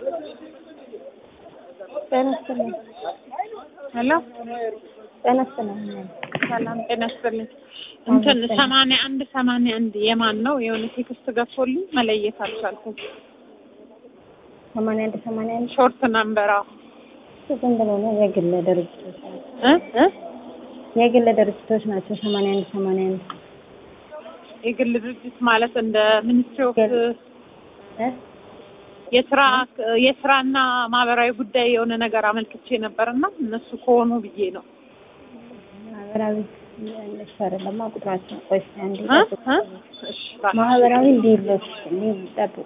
ጤና ይስጥልኝ። ሄሎ ጤና ይስጥልኝ። ሰላም ጤና ይስጥልኝ። እንትን ሰማንያ አንድ ሰማንያ አንድ የማን ነው? የሆነ ቴክስት ገብቶልኝ መለየት አልቻልኩም። ሰማንያ አንድ ሰማንያ አንድ ሾርት ነምበራ ዝም ብሎ ነው የግል ድርጅቶች ናቸው። እ እ የግል ድርጅቶች ናቸው። ሰማንያ አንድ ሰማንያ አንድ የግል ድርጅት ማለት እንደ ሚኒስትሪ ኦፍ እ የስራ የስራና ማህበራዊ ጉዳይ የሆነ ነገር አመልክቼ ነበርና እነሱ ከሆኑ ብዬ ነው። ማህበራዊ እነሱ አይደለማ ቁጥራቸው። ቆይ እስኪ አንዴ እ ጠብቁ። እ እሺ እባክሽ። ማህበራዊ እንዲሎች ጠብቁ።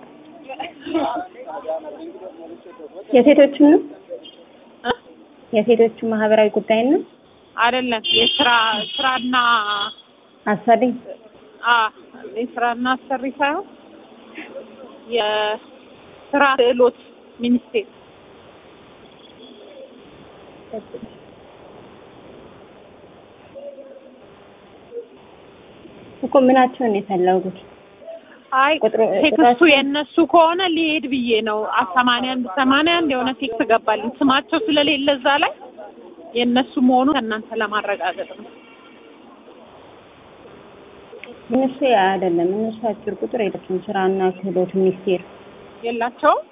የሴቶችን ነው እ የሴቶቹ ማህበራዊ ጉዳይ ነው አይደለም የስራ ስራና አሰሪ አ የስራና አሰሪ ሳይሆን የስራ ክህሎት ሚኒስቴር እኮ ምናቸውን የፈለጉት አይ ቁጥሩ- ቴክስቱ ቁጥራቸው- የእነሱ ከሆነ ሊሄድ ብዬ ነው። አ- ሰማንያ አንድ ሰማንያ አንድ የሆነ ቴክስት ገባልኝ ስማቸው ስለሌለ እዛ ላይ የእነሱ መሆኑ ከእናንተ ለማረጋገጥ ነው። እነሱ አይደለም እነሱ አጭር ቁጥር የላቸውም። ስራና ክህሎት ሚኒስቴር የላቸውም።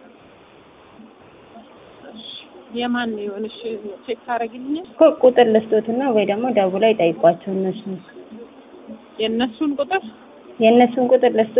እሺ፣ የማን ይሆን? እሺ ቼክ ታደርጊልኛል? እኮ ቁጥር ልስጦትና ወይ ደግሞ ደውላ ይጠይቋቸው እነሱ የእነሱን ቁጥር የእነሱን ቁጥር ልስጦ